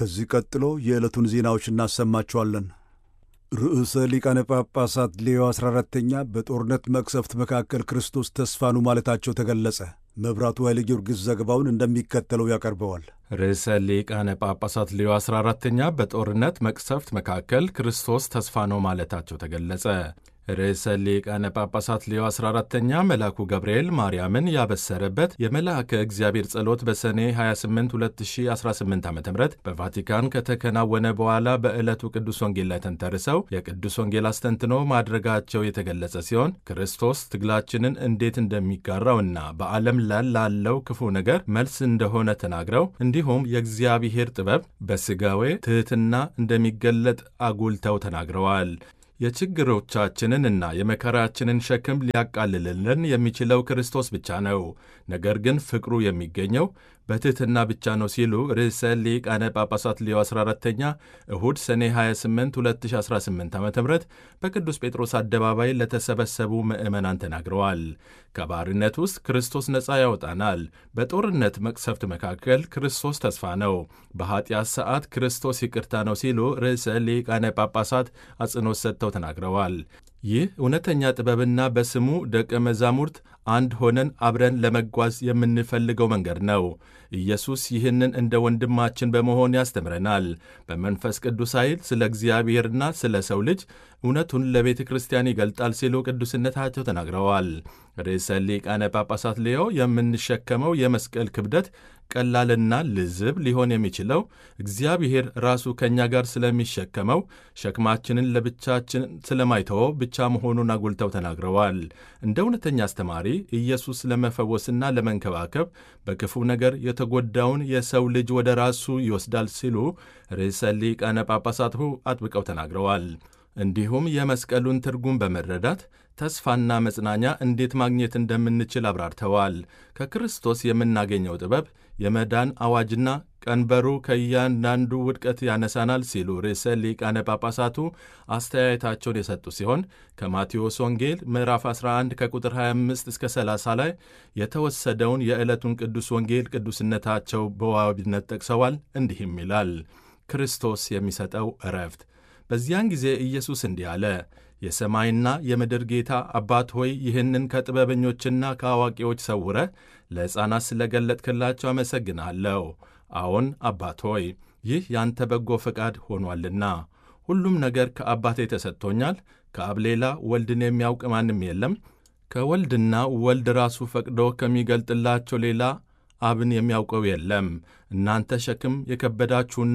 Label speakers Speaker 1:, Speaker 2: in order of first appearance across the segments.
Speaker 1: ከዚህ ቀጥሎ የዕለቱን ዜናዎች እናሰማችኋለን። ርዕሰ ሊቃነ ጳጳሳት ሌዮ 14ተኛ በጦርነት መቅሰፍት መካከል ክርስቶስ ተስፋ ነው ማለታቸው ተገለጸ። መብራቱ ኃይለ ጊዮርጊስ ዘገባውን እንደሚከተለው ያቀርበዋል።
Speaker 2: ርዕሰ ሊቃነ ጳጳሳት ሌዮ 14ተኛ በጦርነት መቅሰፍት መካከል ክርስቶስ ተስፋ ነው ማለታቸው ተገለጸ። ርዕሰ ሊቃነ ጳጳሳት ሌዮ 14ተኛ መልአኩ ገብርኤል ማርያምን ያበሰረበት የመልአከ እግዚአብሔር ጸሎት በሰኔ 28 2018 ዓ ም በቫቲካን ከተከናወነ በኋላ በዕለቱ ቅዱስ ወንጌል ላይ ተንተርሰው የቅዱስ ወንጌል አስተንትኖ ማድረጋቸው የተገለጸ ሲሆን ክርስቶስ ትግላችንን እንዴት እንደሚጋራውና በዓለም ላይ ላለው ክፉ ነገር መልስ እንደሆነ ተናግረው እንዲሁም የእግዚአብሔር ጥበብ በሥጋዌ ትሕትና እንደሚገለጥ አጉልተው ተናግረዋል። የችግሮቻችንን እና የመከራችንን ሸክም ሊያቃልልልን የሚችለው ክርስቶስ ብቻ ነው። ነገር ግን ፍቅሩ የሚገኘው በትሕትና ብቻ ነው ሲሉ ርዕሰ ሊቃነ ጳጳሳት ሌዮ 14ተኛ እሁድ ሰኔ 28 2018 ዓ ም በቅዱስ ጴጥሮስ አደባባይ ለተሰበሰቡ ምዕመናን ተናግረዋል። ከባርነት ውስጥ ክርስቶስ ነፃ ያወጣናል። በጦርነት መቅሰፍት መካከል ክርስቶስ ተስፋ ነው። በኀጢአት ሰዓት ክርስቶስ ይቅርታ ነው ሲሉ ርዕሰ ሊቃነ ጳጳሳት አጽንኦት ሰጥተው ተናግረዋል። ይህ እውነተኛ ጥበብና በስሙ ደቀ መዛሙርት አንድ ሆነን አብረን ለመጓዝ የምንፈልገው መንገድ ነው። ኢየሱስ ይህንን እንደ ወንድማችን በመሆን ያስተምረናል። በመንፈስ ቅዱስ ኃይል ስለ እግዚአብሔርና ስለ ሰው ልጅ እውነቱን ለቤተ ክርስቲያን ይገልጣል ሲሉ ቅዱስነታቸው ተናግረዋል። ርዕሰ ሊቃነ ጳጳሳት ሌዮ የምንሸከመው የመስቀል ክብደት ቀላልና ልዝብ ሊሆን የሚችለው እግዚአብሔር ራሱ ከእኛ ጋር ስለሚሸከመው ሸክማችንን ለብቻችን ስለማይተወው ብቻ መሆኑን አጉልተው ተናግረዋል። እንደ እውነተኛ አስተማሪ ኢየሱስ ለመፈወስና ለመንከባከብ በክፉ ነገር የተጎዳውን የሰው ልጅ ወደ ራሱ ይወስዳል ሲሉ ርዕሰ ሊቃነ ጳጳሳቱ አጥብቀው ተናግረዋል። እንዲሁም የመስቀሉን ትርጉም በመረዳት ተስፋና መጽናኛ እንዴት ማግኘት እንደምንችል አብራርተዋል። ከክርስቶስ የምናገኘው ጥበብ የመዳን አዋጅና ቀንበሩ ከእያንዳንዱ ውድቀት ያነሳናል ሲሉ ርዕሰ ሊቃነ ጳጳሳቱ አስተያየታቸውን የሰጡ ሲሆን ከማቴዎስ ወንጌል ምዕራፍ 11 ከቁጥር 25 እስከ 30 ላይ የተወሰደውን የዕለቱን ቅዱስ ወንጌል ቅዱስነታቸው በዋቢነት ጠቅሰዋል። እንዲህም ይላል ክርስቶስ የሚሰጠው ዕረፍት በዚያን ጊዜ ኢየሱስ እንዲህ አለ፣ የሰማይና የምድር ጌታ አባት ሆይ ይህንን ከጥበበኞችና ከአዋቂዎች ሰውረህ ለሕፃናት ስለ ገለጥክላቸው አመሰግናለሁ። አዎን አባት ሆይ ይህ ያንተ በጎ ፈቃድ ሆኗልና። ሁሉም ነገር ከአባቴ ተሰጥቶኛል። ከአብ ሌላ ወልድን የሚያውቅ ማንም የለም። ከወልድና ወልድ ራሱ ፈቅዶ ከሚገልጥላቸው ሌላ አብን የሚያውቀው የለም። እናንተ ሸክም የከበዳችሁና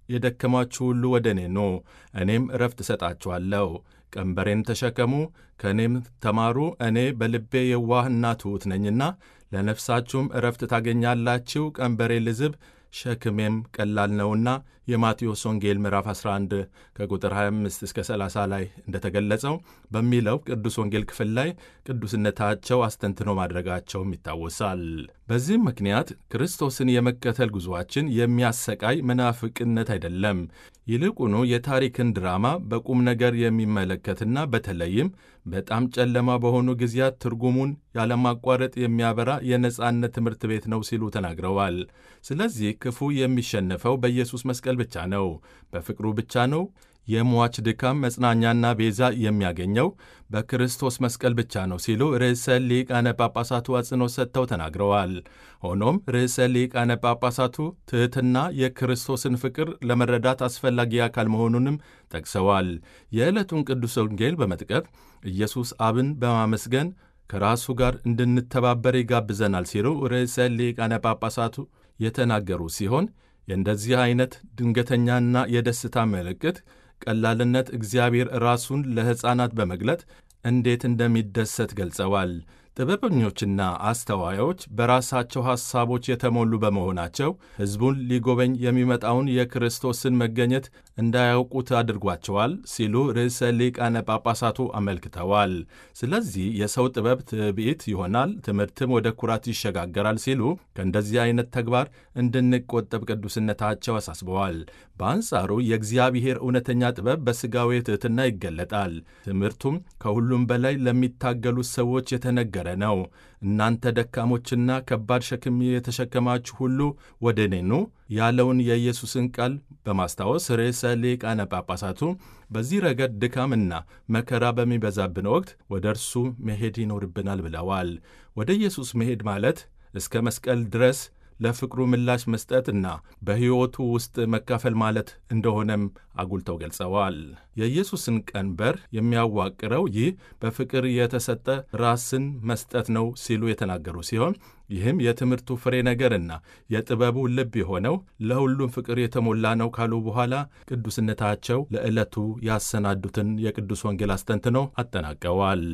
Speaker 2: የደከማችሁ ሁሉ ወደ እኔ ኑ፣ እኔም ዕረፍት እሰጣችኋለሁ። ቀንበሬን ተሸከሙ፣ ከእኔም ተማሩ፣ እኔ በልቤ የዋህና ትሑት ነኝና ለነፍሳችሁም ዕረፍት ታገኛላችሁ። ቀንበሬ ልዝብ ሸክሜም ቀላል ነውና። የማቴዎስ ወንጌል ምዕራፍ 11 ከቁጥር 25 እስከ 30 ላይ እንደተገለጸው በሚለው ቅዱስ ወንጌል ክፍል ላይ ቅዱስነታቸው አስተንትኖ ማድረጋቸውም ይታወሳል። በዚህም ምክንያት ክርስቶስን የመከተል ጉዞአችን የሚያሰቃይ መናፍቅነት አይደለም። ይልቁኑ የታሪክን ድራማ በቁም ነገር የሚመለከትና በተለይም በጣም ጨለማ በሆኑ ጊዜያት ትርጉሙን ያለማቋረጥ የሚያበራ የነጻነት ትምህርት ቤት ነው ሲሉ ተናግረዋል። ስለዚህ ክፉ የሚሸነፈው በኢየሱስ መስቀል ብቻ ነው፣ በፍቅሩ ብቻ ነው። የሟች ድካም መጽናኛና ቤዛ የሚያገኘው በክርስቶስ መስቀል ብቻ ነው ሲሉ ርዕሰ ሊቃነ ጳጳሳቱ አጽንኦት ሰጥተው ተናግረዋል። ሆኖም ርዕሰ ሊቃነ ጳጳሳቱ ትሕትና የክርስቶስን ፍቅር ለመረዳት አስፈላጊ አካል መሆኑንም ጠቅሰዋል። የዕለቱን ቅዱስ ወንጌል በመጥቀት ኢየሱስ አብን በማመስገን ከራሱ ጋር እንድንተባበር ይጋብዘናል ሲሉ ርዕሰ ሊቃነ ጳጳሳቱ የተናገሩ ሲሆን የእንደዚህ አይነት ድንገተኛና የደስታ ምልክት ቀላልነት እግዚአብሔር ራሱን ለሕፃናት በመግለጥ እንዴት እንደሚደሰት ገልጸዋል። ጥበበኞችና አስተዋዮች በራሳቸው ሐሳቦች የተሞሉ በመሆናቸው ሕዝቡን ሊጎበኝ የሚመጣውን የክርስቶስን መገኘት እንዳያውቁት አድርጓቸዋል ሲሉ ርዕሰ ሊቃነ ጳጳሳቱ አመልክተዋል። ስለዚህ የሰው ጥበብ ትዕቢት ይሆናል፣ ትምህርትም ወደ ኩራት ይሸጋገራል ሲሉ ከእንደዚህ አይነት ተግባር እንድንቆጠብ ቅዱስነታቸው አሳስበዋል። በአንጻሩ የእግዚአብሔር እውነተኛ ጥበብ በሥጋዊ ትሕትና ይገለጣል። ትምህርቱም ከሁሉም በላይ ለሚታገሉት ሰዎች የተነገረ እየተናገረ ነው። እናንተ ደካሞችና ከባድ ሸክም የተሸከማችሁ ሁሉ ወደ እኔ ኑ ያለውን የኢየሱስን ቃል በማስታወስ ርዕሰ ሊቃነ ጳጳሳቱ በዚህ ረገድ ድካምና መከራ በሚበዛብን ወቅት ወደ እርሱ መሄድ ይኖርብናል ብለዋል። ወደ ኢየሱስ መሄድ ማለት እስከ መስቀል ድረስ ለፍቅሩ ምላሽ መስጠትና በሕይወቱ ውስጥ መካፈል ማለት እንደሆነም አጉልተው ገልጸዋል። የኢየሱስን ቀንበር የሚያዋቅረው ይህ በፍቅር የተሰጠ ራስን መስጠት ነው ሲሉ የተናገሩ ሲሆን ይህም የትምህርቱ ፍሬ ነገርና የጥበቡ ልብ የሆነው ለሁሉም ፍቅር የተሞላ ነው ካሉ በኋላ ቅዱስነታቸው ለዕለቱ ያሰናዱትን የቅዱስ ወንጌል አስተንትነው አጠናቀዋል።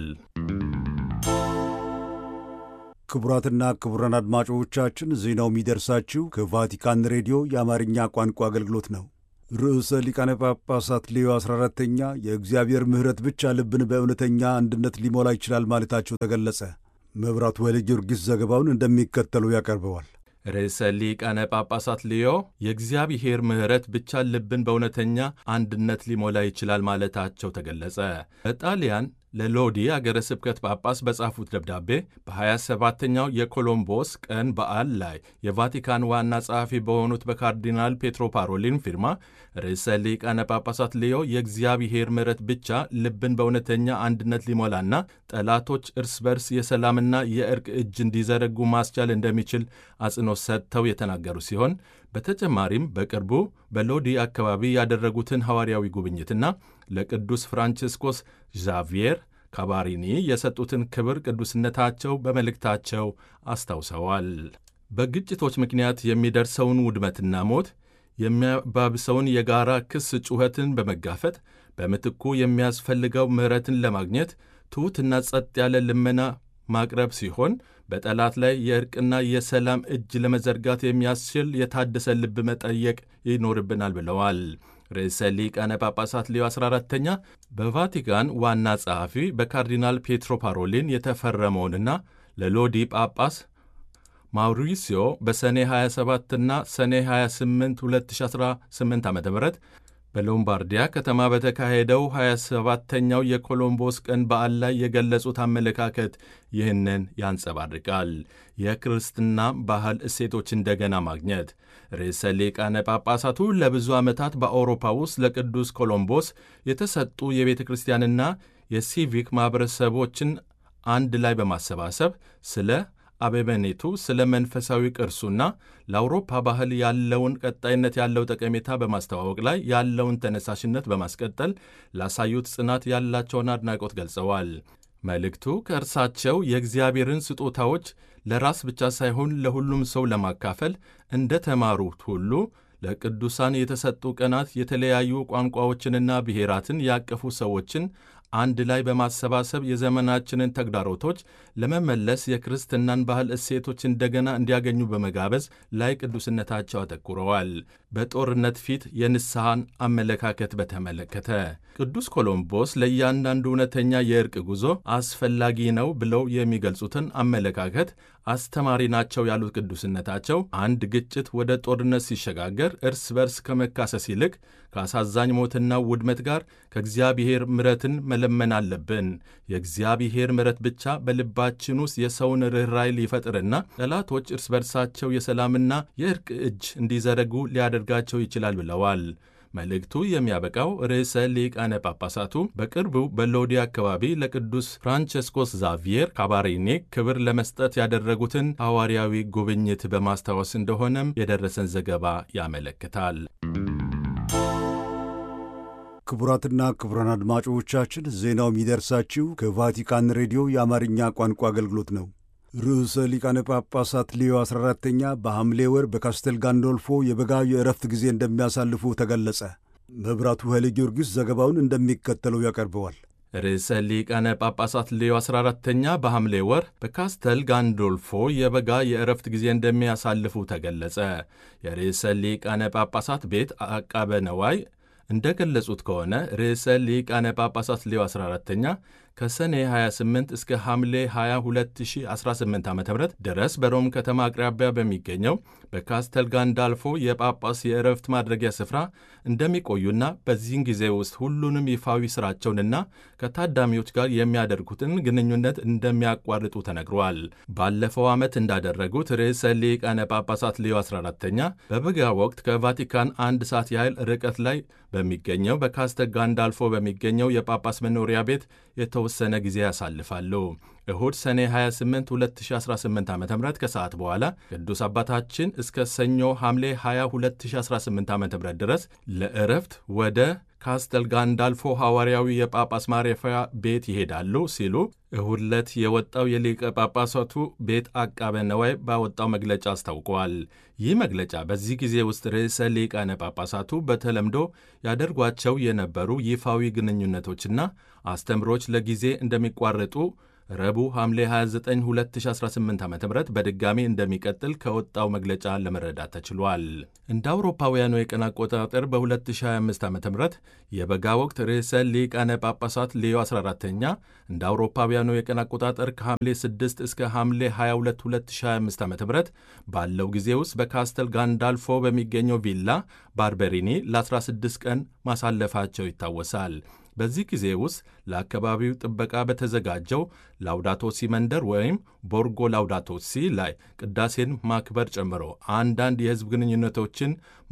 Speaker 1: ክቡራትና ክቡራን አድማጮቻችን ዜናው የሚደርሳችሁ ከቫቲካን ሬዲዮ የአማርኛ ቋንቋ አገልግሎት ነው። ርዕሰ ሊቃነ ጳጳሳት ሌዮ 14ተኛ የእግዚአብሔር ምሕረት ብቻ ልብን በእውነተኛ አንድነት ሊሞላ ይችላል ማለታቸው ተገለጸ። መብራቱ ወልደ ጊዮርጊስ ዘገባውን እንደሚከተሉ ያቀርበዋል።
Speaker 2: ርዕሰ ሊቃነ ጳጳሳት ሊዮ የእግዚአብሔር ምሕረት ብቻ ልብን በእውነተኛ አንድነት ሊሞላ ይችላል ማለታቸው ተገለጸ። በጣሊያን ለሎዲ አገረ ስብከት ጳጳስ በጻፉት ደብዳቤ በ27ተኛው የኮሎምቦስ ቀን በዓል ላይ የቫቲካን ዋና ጸሐፊ በሆኑት በካርዲናል ፔትሮ ፓሮሊን ፊርማ ርዕሰ ሊቃነ ጳጳሳት ሊዮ የእግዚአብሔር ምሕረት ብቻ ልብን በእውነተኛ አንድነት ሊሞላና ጠላቶች እርስ በርስ የሰላምና የእርቅ እጅ እንዲዘረጉ ማስቻል እንደሚችል አጽንኦት ሰጥተው የተናገሩ ሲሆን በተጨማሪም በቅርቡ በሎዲ አካባቢ ያደረጉትን ሐዋርያዊ ጉብኝትና ለቅዱስ ፍራንቺስኮስ ዣቪየር ካባሪኒ የሰጡትን ክብር ቅዱስነታቸው በመልእክታቸው አስታውሰዋል። በግጭቶች ምክንያት የሚደርሰውን ውድመትና ሞት የሚያባብሰውን የጋራ ክስ ጩኸትን በመጋፈጥ በምትኩ የሚያስፈልገው ምሕረትን ለማግኘት ትሑትና ጸጥ ያለ ልመና ማቅረብ ሲሆን በጠላት ላይ የእርቅና የሰላም እጅ ለመዘርጋት የሚያስችል የታደሰ ልብ መጠየቅ ይኖርብናል ብለዋል። ርዕሰ ሊቃነ ጳጳሳት ሌዮ 14ተኛ በቫቲካን ዋና ጸሐፊ በካርዲናል ፔትሮ ፓሮሊን የተፈረመውንና ለሎዲ ጳጳስ ማውሪሲዮ በሰኔ 27ና ሰኔ 28 2018 ዓ ም በሎምባርዲያ ከተማ በተካሄደው 27ተኛው የኮሎምቦስ ቀን በዓል ላይ የገለጹት አመለካከት ይህንን ያንጸባርቃል። የክርስትና ባህል እሴቶች እንደገና ማግኘት ርዕሰ ሊቃነ ጳጳሳቱ ለብዙ ዓመታት በአውሮፓ ውስጥ ለቅዱስ ኮሎምቦስ የተሰጡ የቤተ ክርስቲያንና የሲቪክ ማኅበረሰቦችን አንድ ላይ በማሰባሰብ ስለ አበበኔቱ ስለ መንፈሳዊ ቅርሱና ለአውሮፓ ባህል ያለውን ቀጣይነት ያለው ጠቀሜታ በማስተዋወቅ ላይ ያለውን ተነሳሽነት በማስቀጠል ላሳዩት ጽናት ያላቸውን አድናቆት ገልጸዋል። መልእክቱ ከእርሳቸው የእግዚአብሔርን ስጦታዎች ለራስ ብቻ ሳይሆን ለሁሉም ሰው ለማካፈል እንደ ተማሩት ሁሉ ለቅዱሳን የተሰጡ ቀናት የተለያዩ ቋንቋዎችንና ብሔራትን ያቀፉ ሰዎችን አንድ ላይ በማሰባሰብ የዘመናችንን ተግዳሮቶች ለመመለስ የክርስትናን ባህል እሴቶች እንደገና እንዲያገኙ በመጋበዝ ላይ ቅዱስነታቸው አተኩረዋል። በጦርነት ፊት የንስሐን አመለካከት በተመለከተ ቅዱስ ኮሎምቦስ ለእያንዳንዱ እውነተኛ የእርቅ ጉዞ አስፈላጊ ነው ብለው የሚገልጹትን አመለካከት አስተማሪ ናቸው ያሉት ቅዱስነታቸው አንድ ግጭት ወደ ጦርነት ሲሸጋገር እርስ በርስ ከመካሰስ ይልቅ ከአሳዛኝ ሞትና ውድመት ጋር ከእግዚአብሔር ምሕረትን መለመን አለብን። የእግዚአብሔር ምሕረት ብቻ በልባችን ውስጥ የሰውን ርኅራይ ሊፈጥርና ጠላቶች እርስ በርሳቸው የሰላምና የእርቅ እጅ እንዲዘረጉ ሊያደርጋቸው ይችላል ብለዋል። መልእክቱ የሚያበቃው ርዕሰ ሊቃነ ጳጳሳቱ በቅርቡ በሎዲ አካባቢ ለቅዱስ ፍራንቸስኮስ ዛቪየር ካባሪኒ ክብር ለመስጠት ያደረጉትን ሐዋርያዊ ጉብኝት በማስታወስ እንደሆነም የደረሰን ዘገባ ያመለክታል።
Speaker 1: ክቡራትና ክቡራን አድማጮቻችን ዜናው የሚደርሳችሁ ከቫቲካን ሬዲዮ የአማርኛ ቋንቋ አገልግሎት ነው። ርዕሰ ሊቃነ ጳጳሳት ሌዮ 14ተኛ በሐምሌ ወር በካስተል ጋንዶልፎ የበጋ የእረፍት ጊዜ እንደሚያሳልፉ ተገለጸ። መብራቱ ኃይለ ጊዮርጊስ ዘገባውን እንደሚከተለው ያቀርበዋል።
Speaker 2: ርዕሰ ሊቃነ ጳጳሳት ሌዮ 14ተኛ በሐምሌ ወር በካስተል ጋንዶልፎ የበጋ የእረፍት ጊዜ እንደሚያሳልፉ ተገለጸ። የርዕሰ ሊቃነ ጳጳሳት ቤት አቃበ ነዋይ እንደ ገለጹት ከሆነ ርዕሰ ሊቃነ ጳጳሳት ሌዮ 14ተኛ ከሰኔ 28 እስከ ሐምሌ 22 2018 ዓ ም ድረስ በሮም ከተማ አቅራቢያ በሚገኘው በካስተል ጋንዳልፎ የጳጳስ የእረፍት ማድረጊያ ስፍራ እንደሚቆዩና በዚህን ጊዜ ውስጥ ሁሉንም ይፋዊ ሥራቸውንና ከታዳሚዎች ጋር የሚያደርጉትን ግንኙነት እንደሚያቋርጡ ተነግሯል። ባለፈው ዓመት እንዳደረጉት ርዕሰ ሊቃነ ጳጳሳት ሌዮ 14ተኛ በበጋ ወቅት ከቫቲካን አንድ ሰዓት ያህል ርቀት ላይ በሚገኘው በካስተል ጋንዳልፎ በሚገኘው የጳጳስ መኖሪያ ቤት የተወሰነ ጊዜ ያሳልፋሉ። እሁድ ሰኔ 28 2018 ዓ ም ከሰዓት በኋላ ቅዱስ አባታችን እስከ ሰኞ ሐምሌ 20 2018 ዓ ም ድረስ ለእረፍት ወደ ካስተል ጋንዳልፎ ሐዋርያዊ የጳጳስ ማረፊያ ቤት ይሄዳሉ ሲሉ እሁድ ዕለት የወጣው የሊቀ ጳጳሳቱ ቤት አቃቤ ነዋይ ባወጣው መግለጫ አስታውቀዋል። ይህ መግለጫ በዚህ ጊዜ ውስጥ ርዕሰ ሊቃነ ጳጳሳቱ በተለምዶ ያደርጓቸው የነበሩ ይፋዊ ግንኙነቶችና አስተምሮች ለጊዜ እንደሚቋረጡ ረቡዕ ሐምሌ 29 2018 ዓ ም በድጋሚ እንደሚቀጥል ከወጣው መግለጫ ለመረዳት ተችሏል። እንደ አውሮፓውያኑ የቀን አቆጣጠር በ2025 ዓ ም የበጋ ወቅት ርዕሰ ሊቃነ ጳጳሳት ሌዮ 14ተኛ እንደ አውሮፓውያኑ የቀን አቆጣጠር ከሐምሌ 6 እስከ ሐምሌ 22 2025 ዓ ም ባለው ጊዜ ውስጥ በካስተል ጋንዳልፎ በሚገኘው ቪላ ባርበሪኒ ለ16 ቀን ማሳለፋቸው ይታወሳል። በዚህ ጊዜ ውስጥ ለአካባቢው ጥበቃ በተዘጋጀው ላውዳቶሲ መንደር ወይም ቦርጎ ላውዳቶሲ ላይ ቅዳሴን ማክበር ጨምሮ አንዳንድ የሕዝብ ግንኙነቶችን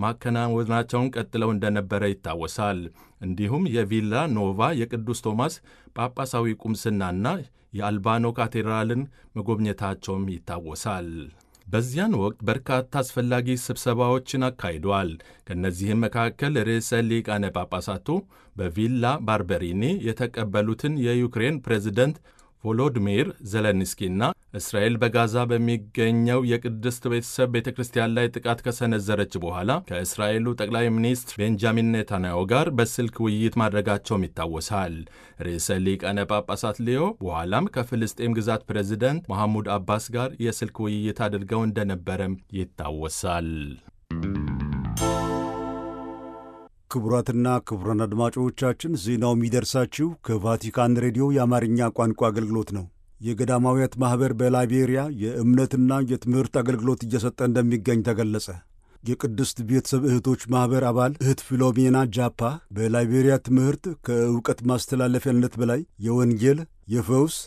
Speaker 2: ማከናወናቸውን ቀጥለው እንደነበረ ይታወሳል። እንዲሁም የቪላ ኖቫ የቅዱስ ቶማስ ጳጳሳዊ ቁምስናና የአልባኖ ካቴድራልን መጎብኘታቸውም ይታወሳል። በዚያን ወቅት በርካታ አስፈላጊ ስብሰባዎችን አካሂደዋል። ከእነዚህም መካከል ርዕሰ ሊቃነ ጳጳሳቱ በቪላ ባርበሪኒ የተቀበሉትን የዩክሬን ፕሬዚደንት ቮሎዲሚር ዘለንስኪና እስራኤል በጋዛ በሚገኘው የቅድስት ቤተሰብ ቤተ ክርስቲያን ላይ ጥቃት ከሰነዘረች በኋላ ከእስራኤሉ ጠቅላይ ሚኒስትር ቤንጃሚን ኔታንያሁ ጋር በስልክ ውይይት ማድረጋቸውም ይታወሳል። ርዕሰ ሊቃነ ጳጳሳት ሊዮ በኋላም ከፍልስጤም ግዛት ፕሬዚደንት መሐሙድ አባስ ጋር የስልክ ውይይት አድርገው እንደነበረም ይታወሳል።
Speaker 1: ክቡራትና ክቡራን አድማጮቻችን ዜናው የሚደርሳችሁ ከቫቲካን ሬዲዮ የአማርኛ ቋንቋ አገልግሎት ነው። የገዳማውያት ማኅበር በላይቤሪያ የእምነትና የትምህርት አገልግሎት እየሰጠ እንደሚገኝ ተገለጸ። የቅድስት ቤተሰብ እህቶች ማኅበር አባል እህት ፊሎሜና ጃፓ በላይቤሪያ ትምህርት ከእውቀት ማስተላለፊያነት በላይ የወንጌል፣ የፈውስ፣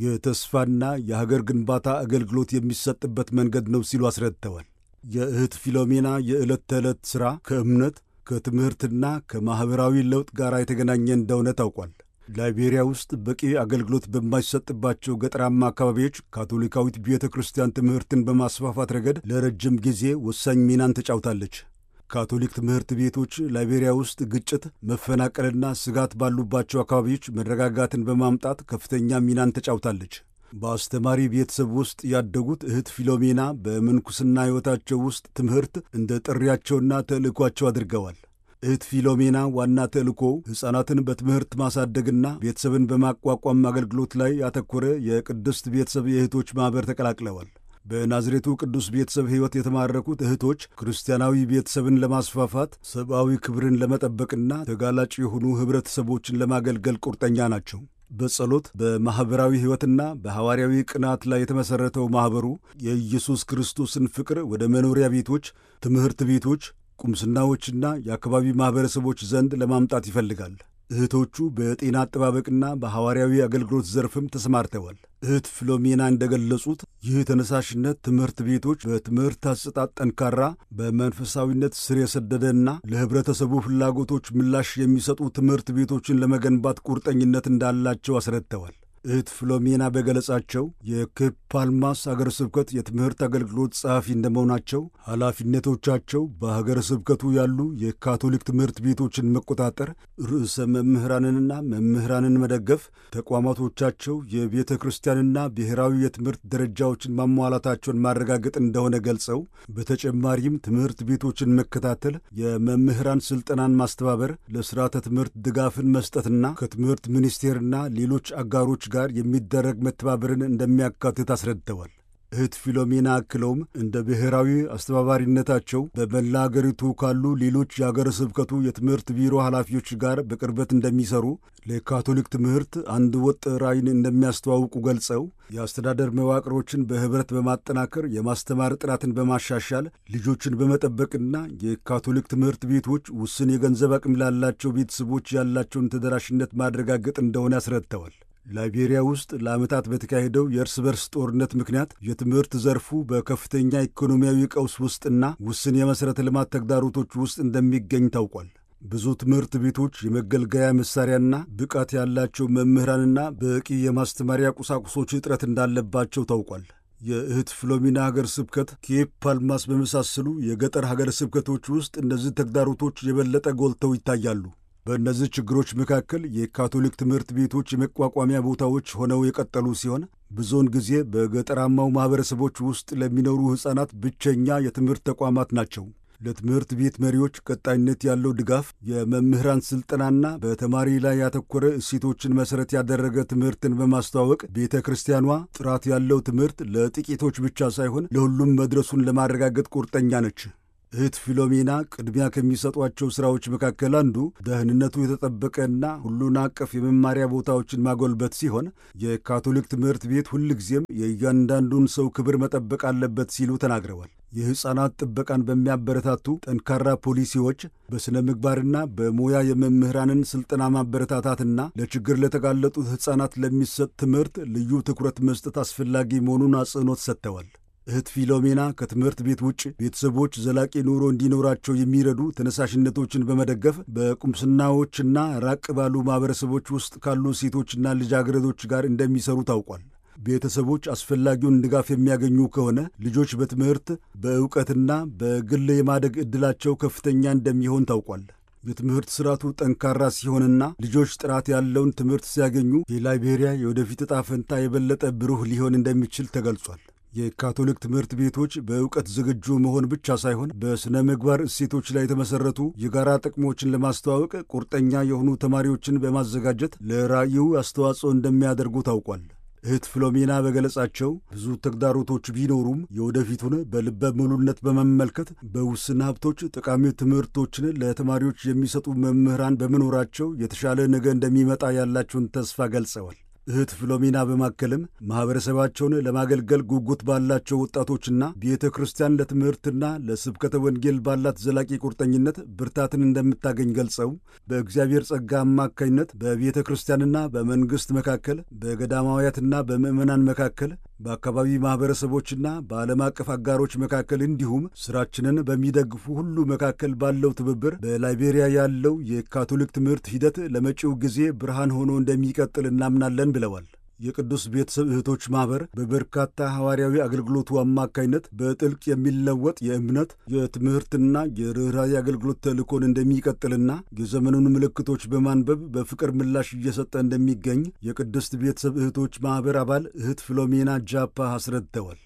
Speaker 1: የተስፋና የሀገር ግንባታ አገልግሎት የሚሰጥበት መንገድ ነው ሲሉ አስረድተዋል። የእህት ፊሎሜና የዕለት ተዕለት ሥራ ከእምነት ከትምህርትና ከማኅበራዊ ለውጥ ጋር የተገናኘ እንደሆነ ታውቋል። ላይቤሪያ ውስጥ በቂ አገልግሎት በማይሰጥባቸው ገጠራማ አካባቢዎች ካቶሊካዊት ቤተ ክርስቲያን ትምህርትን በማስፋፋት ረገድ ለረጅም ጊዜ ወሳኝ ሚናን ተጫውታለች። ካቶሊክ ትምህርት ቤቶች ላይቤሪያ ውስጥ ግጭት፣ መፈናቀልና ስጋት ባሉባቸው አካባቢዎች መረጋጋትን በማምጣት ከፍተኛ ሚናን ተጫውታለች። በአስተማሪ ቤተሰብ ውስጥ ያደጉት እህት ፊሎሜና በምንኩስና ሕይወታቸው ውስጥ ትምህርት እንደ ጥሪያቸውና ተልእኳቸው አድርገዋል። እህት ፊሎሜና ዋና ተልእኮው ሕፃናትን በትምህርት ማሳደግና ቤተሰብን በማቋቋም አገልግሎት ላይ ያተኮረ የቅድስት ቤተሰብ የእህቶች ማኅበር ተቀላቅለዋል። በናዝሬቱ ቅዱስ ቤተሰብ ሕይወት የተማረኩት እህቶች ክርስቲያናዊ ቤተሰብን ለማስፋፋት ሰብአዊ ክብርን ለመጠበቅና ተጋላጭ የሆኑ ኅብረተሰቦችን ለማገልገል ቁርጠኛ ናቸው። በጸሎት በማኅበራዊ ሕይወትና በሐዋርያዊ ቅናት ላይ የተመሠረተው ማኅበሩ የኢየሱስ ክርስቶስን ፍቅር ወደ መኖሪያ ቤቶች፣ ትምህርት ቤቶች፣ ቁምስናዎችና የአካባቢ ማኅበረሰቦች ዘንድ ለማምጣት ይፈልጋል። እህቶቹ በጤና አጠባበቅና በሐዋርያዊ አገልግሎት ዘርፍም ተሰማርተዋል። እህት ፊሎሜና እንደገለጹት ይህ ተነሳሽነት ትምህርት ቤቶች በትምህርት አሰጣጥ ጠንካራ፣ በመንፈሳዊነት ስር የሰደደና ለኅብረተሰቡ ፍላጎቶች ምላሽ የሚሰጡ ትምህርት ቤቶችን ለመገንባት ቁርጠኝነት እንዳላቸው አስረድተዋል። እህት ፍሎሜና በገለጻቸው የኬፕ ፓልማስ አገረ ስብከት የትምህርት አገልግሎት ጸሐፊ እንደመሆናቸው ኃላፊነቶቻቸው በሀገረ ስብከቱ ያሉ የካቶሊክ ትምህርት ቤቶችን መቆጣጠር፣ ርዕሰ መምህራንንና መምህራንን መደገፍ፣ ተቋማቶቻቸው የቤተ ክርስቲያንና ብሔራዊ የትምህርት ደረጃዎችን ማሟላታቸውን ማረጋገጥ እንደሆነ ገልጸው በተጨማሪም ትምህርት ቤቶችን መከታተል፣ የመምህራን ስልጠናን ማስተባበር፣ ለስርዓተ ትምህርት ድጋፍን መስጠትና ከትምህርት ሚኒስቴርና ሌሎች አጋሮች ጋር የሚደረግ መተባበርን እንደሚያካትት አስረድተዋል። እህት ፊሎሜና አክለውም እንደ ብሔራዊ አስተባባሪነታቸው በመላ አገሪቱ ካሉ ሌሎች የአገረ ስብከቱ የትምህርት ቢሮ ኃላፊዎች ጋር በቅርበት እንደሚሰሩ ለካቶሊክ ትምህርት አንድ ወጥ ራዕይን እንደሚያስተዋውቁ ገልጸው የአስተዳደር መዋቅሮችን በኅብረት በማጠናከር የማስተማር ጥራትን በማሻሻል ልጆችን በመጠበቅና የካቶሊክ ትምህርት ቤቶች ውስን የገንዘብ አቅም ላላቸው ቤተሰቦች ያላቸውን ተደራሽነት ማረጋገጥ እንደሆነ አስረድተዋል። ላይቤሪያ ውስጥ ለዓመታት በተካሄደው የእርስ በርስ ጦርነት ምክንያት የትምህርት ዘርፉ በከፍተኛ ኢኮኖሚያዊ ቀውስ ውስጥና ውስን የመሠረተ ልማት ተግዳሮቶች ውስጥ እንደሚገኝ ታውቋል። ብዙ ትምህርት ቤቶች የመገልገያ መሳሪያና ብቃት ያላቸው መምህራንና በቂ የማስተማሪያ ቁሳቁሶች እጥረት እንዳለባቸው ታውቋል። የእህት ፍሎሚና ሀገር ስብከት ኬፕ ፓልማስ በመሳሰሉ የገጠር ሀገር ስብከቶች ውስጥ እነዚህ ተግዳሮቶች የበለጠ ጎልተው ይታያሉ። በእነዚህ ችግሮች መካከል የካቶሊክ ትምህርት ቤቶች የመቋቋሚያ ቦታዎች ሆነው የቀጠሉ ሲሆን ብዙውን ጊዜ በገጠራማው ማኅበረሰቦች ውስጥ ለሚኖሩ ሕፃናት ብቸኛ የትምህርት ተቋማት ናቸው። ለትምህርት ቤት መሪዎች ቀጣይነት ያለው ድጋፍ፣ የመምህራን ሥልጠናና በተማሪ ላይ ያተኮረ እሴቶችን መሠረት ያደረገ ትምህርትን በማስተዋወቅ ቤተ ክርስቲያኗ ጥራት ያለው ትምህርት ለጥቂቶች ብቻ ሳይሆን ለሁሉም መድረሱን ለማረጋገጥ ቁርጠኛ ነች። እህት ፊሎሜና ቅድሚያ ከሚሰጧቸው ሥራዎች መካከል አንዱ ደህንነቱ የተጠበቀና ሁሉን አቀፍ የመማሪያ ቦታዎችን ማጎልበት ሲሆን የካቶሊክ ትምህርት ቤት ሁልጊዜም የእያንዳንዱን ሰው ክብር መጠበቅ አለበት ሲሉ ተናግረዋል። የሕፃናት ጥበቃን በሚያበረታቱ ጠንካራ ፖሊሲዎች፣ በሥነ ምግባርና በሙያ የመምህራንን ሥልጠና ማበረታታትና ለችግር ለተጋለጡት ሕፃናት ለሚሰጥ ትምህርት ልዩ ትኩረት መስጠት አስፈላጊ መሆኑን አጽንኦት ሰጥተዋል። እህት ፊሎሜና ከትምህርት ቤት ውጭ ቤተሰቦች ዘላቂ ኑሮ እንዲኖራቸው የሚረዱ ተነሳሽነቶችን በመደገፍ በቁምስናዎችና ራቅ ባሉ ማኅበረሰቦች ውስጥ ካሉ ሴቶችና ልጃገረዶች ጋር እንደሚሰሩ ታውቋል። ቤተሰቦች አስፈላጊውን ድጋፍ የሚያገኙ ከሆነ ልጆች በትምህርት በእውቀትና በግል የማደግ ዕድላቸው ከፍተኛ እንደሚሆን ታውቋል። የትምህርት ስርዓቱ ጠንካራ ሲሆንና ልጆች ጥራት ያለውን ትምህርት ሲያገኙ የላይቤሪያ የወደፊት ዕጣ ፈንታ የበለጠ ብሩህ ሊሆን እንደሚችል ተገልጿል። የካቶሊክ ትምህርት ቤቶች በእውቀት ዝግጁ መሆን ብቻ ሳይሆን በሥነ ምግባር እሴቶች ላይ የተመሠረቱ የጋራ ጥቅሞችን ለማስተዋወቅ ቁርጠኛ የሆኑ ተማሪዎችን በማዘጋጀት ለራዕዩ አስተዋጽኦ እንደሚያደርጉ ታውቋል። እህት ፍሎሜና በገለጻቸው ብዙ ተግዳሮቶች ቢኖሩም የወደፊቱን በልበ ሙሉነት በመመልከት በውስን ሀብቶች ጠቃሚ ትምህርቶችን ለተማሪዎች የሚሰጡ መምህራን በመኖራቸው የተሻለ ነገ እንደሚመጣ ያላቸውን ተስፋ ገልጸዋል። እህት ፍሎሜና በማከልም ማኅበረሰባቸውን ለማገልገል ጉጉት ባላቸው ወጣቶችና ቤተ ክርስቲያን ለትምህርትና ለስብከተ ወንጌል ባላት ዘላቂ ቁርጠኝነት ብርታትን እንደምታገኝ ገልጸው በእግዚአብሔር ጸጋ አማካኝነት በቤተ ክርስቲያንና በመንግሥት መካከል፣ በገዳማውያትና በምዕመናን መካከል፣ በአካባቢ ማኅበረሰቦችና በዓለም አቀፍ አጋሮች መካከል እንዲሁም ሥራችንን በሚደግፉ ሁሉ መካከል ባለው ትብብር በላይቤሪያ ያለው የካቶሊክ ትምህርት ሂደት ለመጪው ጊዜ ብርሃን ሆኖ እንደሚቀጥል እናምናለን ብለዋል። የቅዱስ ቤተሰብ እህቶች ማኅበር በበርካታ ሐዋርያዊ አገልግሎቱ አማካይነት በጥልቅ የሚለወጥ የእምነት የትምህርትና የርኅራኄ አገልግሎት ተልእኮን እንደሚቀጥልና የዘመኑን ምልክቶች በማንበብ በፍቅር ምላሽ እየሰጠ እንደሚገኝ የቅድስት ቤተሰብ እህቶች ማኅበር አባል እህት ፍሎሜና ጃፓ አስረድተዋል።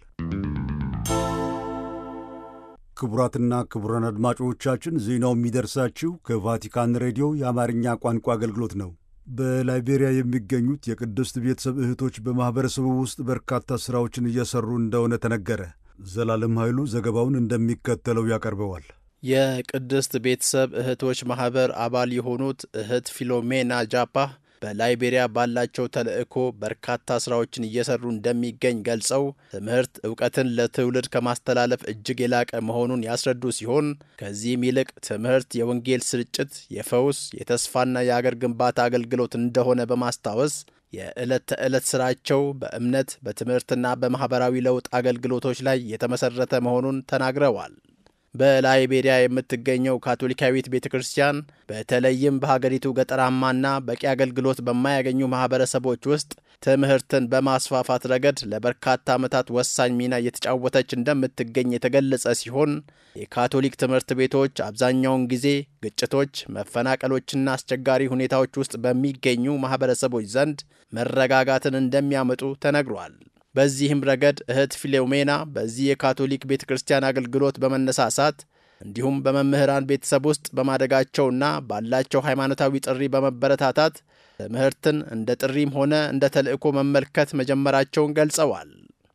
Speaker 1: ክቡራትና ክቡራን አድማጮቻችን ዜናው የሚደርሳችሁ ከቫቲካን ሬዲዮ የአማርኛ ቋንቋ አገልግሎት ነው። በላይቤሪያ የሚገኙት የቅድስት ቤተሰብ እህቶች በማኅበረሰቡ ውስጥ በርካታ ሥራዎችን እየሠሩ እንደሆነ ተነገረ። ዘላለም ኃይሉ ዘገባውን እንደሚከተለው ያቀርበዋል።
Speaker 3: የቅድስት ቤተሰብ እህቶች ማኅበር አባል የሆኑት እህት ፊሎሜና ጃፓ በላይቤሪያ ባላቸው ተልእኮ በርካታ ስራዎችን እየሰሩ እንደሚገኝ ገልጸው ትምህርት እውቀትን ለትውልድ ከማስተላለፍ እጅግ የላቀ መሆኑን ያስረዱ ሲሆን ከዚህም ይልቅ ትምህርት የወንጌል ስርጭት፣ የፈውስ፣ የተስፋና የአገር ግንባታ አገልግሎት እንደሆነ በማስታወስ የዕለት ተዕለት ስራቸው በእምነት በትምህርትና በማኅበራዊ ለውጥ አገልግሎቶች ላይ የተመሠረተ መሆኑን ተናግረዋል። በላይቤሪያ የምትገኘው ካቶሊካዊት ቤተ ክርስቲያን በተለይም በሀገሪቱ ገጠራማና በቂ አገልግሎት በማያገኙ ማኅበረሰቦች ውስጥ ትምህርትን በማስፋፋት ረገድ ለበርካታ ዓመታት ወሳኝ ሚና እየተጫወተች እንደምትገኝ የተገለጸ ሲሆን የካቶሊክ ትምህርት ቤቶች አብዛኛውን ጊዜ ግጭቶች፣ መፈናቀሎችና አስቸጋሪ ሁኔታዎች ውስጥ በሚገኙ ማኅበረሰቦች ዘንድ መረጋጋትን እንደሚያመጡ ተነግሯል። በዚህም ረገድ እህት ፊሎሜና በዚህ የካቶሊክ ቤተ ክርስቲያን አገልግሎት በመነሳሳት እንዲሁም በመምህራን ቤተሰብ ውስጥ በማደጋቸውና ባላቸው ሃይማኖታዊ ጥሪ በመበረታታት ትምህርትን እንደ ጥሪም ሆነ እንደ ተልእኮ መመልከት መጀመራቸውን ገልጸዋል።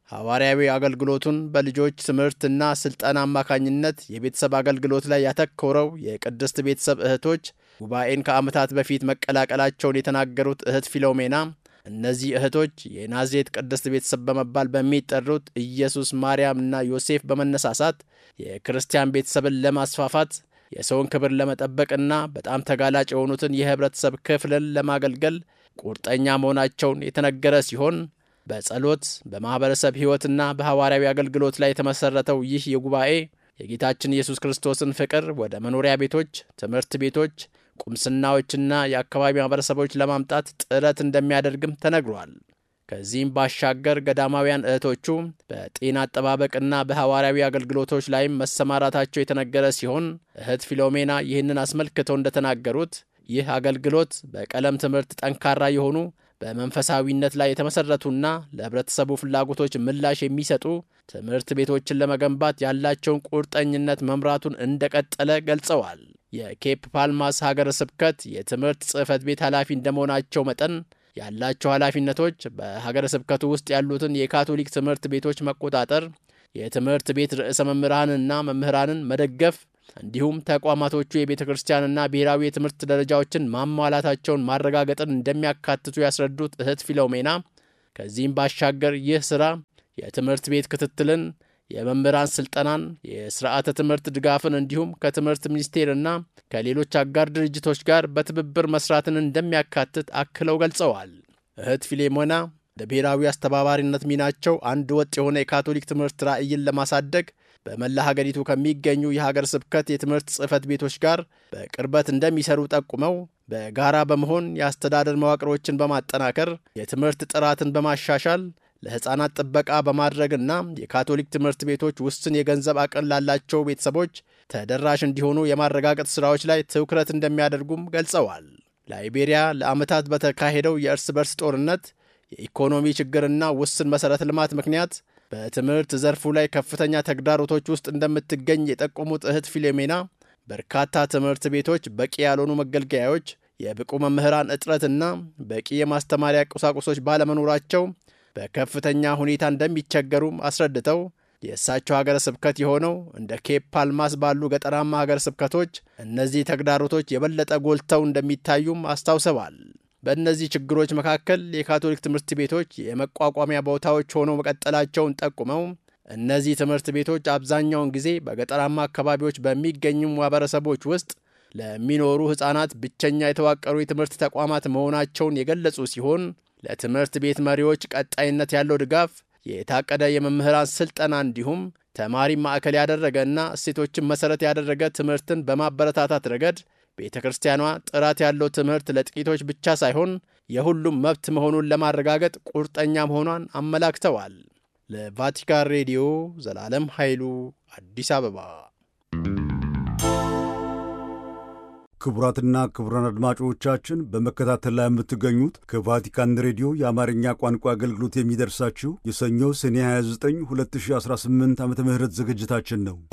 Speaker 3: ሐዋርያዊ አገልግሎቱን በልጆች ትምህርትና ሥልጠና አማካኝነት የቤተሰብ አገልግሎት ላይ ያተኮረው የቅድስት ቤተሰብ እህቶች ጉባኤን ከዓመታት በፊት መቀላቀላቸውን የተናገሩት እህት ፊሎሜና እነዚህ እህቶች የናዝሬት ቅድስት ቤተሰብ በመባል በሚጠሩት ኢየሱስ፣ ማርያም እና ዮሴፍ በመነሳሳት የክርስቲያን ቤተሰብን ለማስፋፋት የሰውን ክብር ለመጠበቅና በጣም ተጋላጭ የሆኑትን የህብረተሰብ ክፍልን ለማገልገል ቁርጠኛ መሆናቸውን የተነገረ ሲሆን በጸሎት በማኅበረሰብ ሕይወትና በሐዋርያዊ አገልግሎት ላይ የተመሠረተው ይህ የጉባኤ የጌታችን ኢየሱስ ክርስቶስን ፍቅር ወደ መኖሪያ ቤቶች፣ ትምህርት ቤቶች፣ ቁምስናዎችና የአካባቢ ማኅበረሰቦች ለማምጣት ጥረት እንደሚያደርግም ተነግሯል። ከዚህም ባሻገር ገዳማውያን እህቶቹ በጤና አጠባበቅና በሐዋርያዊ አገልግሎቶች ላይም መሰማራታቸው የተነገረ ሲሆን እህት ፊሎሜና ይህንን አስመልክተው እንደተናገሩት ይህ አገልግሎት በቀለም ትምህርት ጠንካራ የሆኑ በመንፈሳዊነት ላይ የተመሠረቱና ለኅብረተሰቡ ፍላጎቶች ምላሽ የሚሰጡ ትምህርት ቤቶችን ለመገንባት ያላቸውን ቁርጠኝነት መምራቱን እንደቀጠለ ገልጸዋል። የኬፕ ፓልማስ ሀገረ ስብከት የትምህርት ጽሕፈት ቤት ኃላፊ እንደመሆናቸው መጠን ያላቸው ኃላፊነቶች በሀገረ ስብከቱ ውስጥ ያሉትን የካቶሊክ ትምህርት ቤቶች መቆጣጠር፣ የትምህርት ቤት ርዕሰ መምህራንና መምህራንን መደገፍ እንዲሁም ተቋማቶቹ የቤተ ክርስቲያንና ብሔራዊ የትምህርት ደረጃዎችን ማሟላታቸውን ማረጋገጥን እንደሚያካትቱ ያስረዱት እህት ፊሎሜና ከዚህም ባሻገር ይህ ሥራ የትምህርት ቤት ክትትልን፣ የመምህራን ስልጠናን፣ የስርዓተ ትምህርት ድጋፍን እንዲሁም ከትምህርት ሚኒስቴርና ከሌሎች አጋር ድርጅቶች ጋር በትብብር መስራትን እንደሚያካትት አክለው ገልጸዋል። እህት ፊሌሞና ለብሔራዊ አስተባባሪነት ሚናቸው አንድ ወጥ የሆነ የካቶሊክ ትምህርት ራዕይን ለማሳደግ በመላ ሀገሪቱ ከሚገኙ የሀገር ስብከት የትምህርት ጽሕፈት ቤቶች ጋር በቅርበት እንደሚሰሩ ጠቁመው በጋራ በመሆን የአስተዳደር መዋቅሮችን በማጠናከር የትምህርት ጥራትን በማሻሻል ለሕፃናት ጥበቃ በማድረግና የካቶሊክ ትምህርት ቤቶች ውስን የገንዘብ አቅም ላላቸው ቤተሰቦች ተደራሽ እንዲሆኑ የማረጋገጥ ሥራዎች ላይ ትኩረት እንደሚያደርጉም ገልጸዋል። ላይቤሪያ ለዓመታት በተካሄደው የእርስ በርስ ጦርነት የኢኮኖሚ ችግርና ውስን መሠረተ ልማት ምክንያት በትምህርት ዘርፉ ላይ ከፍተኛ ተግዳሮቶች ውስጥ እንደምትገኝ የጠቆሙት እህት ፊሎሜና በርካታ ትምህርት ቤቶች በቂ ያልሆኑ መገልገያዎች፣ የብቁ መምህራን እጥረትና በቂ የማስተማሪያ ቁሳቁሶች ባለመኖራቸው በከፍተኛ ሁኔታ እንደሚቸገሩም አስረድተው የእሳቸው ሀገረ ስብከት የሆነው እንደ ኬፕ ፓልማስ ባሉ ገጠራማ ሀገረ ስብከቶች እነዚህ ተግዳሮቶች የበለጠ ጎልተው እንደሚታዩም አስታውሰዋል። በእነዚህ ችግሮች መካከል የካቶሊክ ትምህርት ቤቶች የመቋቋሚያ ቦታዎች ሆነው መቀጠላቸውን ጠቁመው እነዚህ ትምህርት ቤቶች አብዛኛውን ጊዜ በገጠራማ አካባቢዎች በሚገኙ ማህበረሰቦች ውስጥ ለሚኖሩ ሕፃናት ብቸኛ የተዋቀሩ የትምህርት ተቋማት መሆናቸውን የገለጹ ሲሆን ለትምህርት ቤት መሪዎች ቀጣይነት ያለው ድጋፍ፣ የታቀደ የመምህራን ስልጠና እንዲሁም ተማሪ ማዕከል ያደረገና እሴቶችን መሠረት ያደረገ ትምህርትን በማበረታታት ረገድ ቤተ ክርስቲያኗ ጥራት ያለው ትምህርት ለጥቂቶች ብቻ ሳይሆን የሁሉም መብት መሆኑን ለማረጋገጥ ቁርጠኛ መሆኗን አመላክተዋል። ለቫቲካን ሬዲዮ ዘላለም ኃይሉ አዲስ አበባ።
Speaker 1: ክቡራትና ክቡራን አድማጮቻችን በመከታተል ላይ የምትገኙት ከቫቲካን ሬዲዮ የአማርኛ ቋንቋ አገልግሎት የሚደርሳችሁ የሰኞ ሰኔ 29 2018 ዓ ም ዝግጅታችን ነው።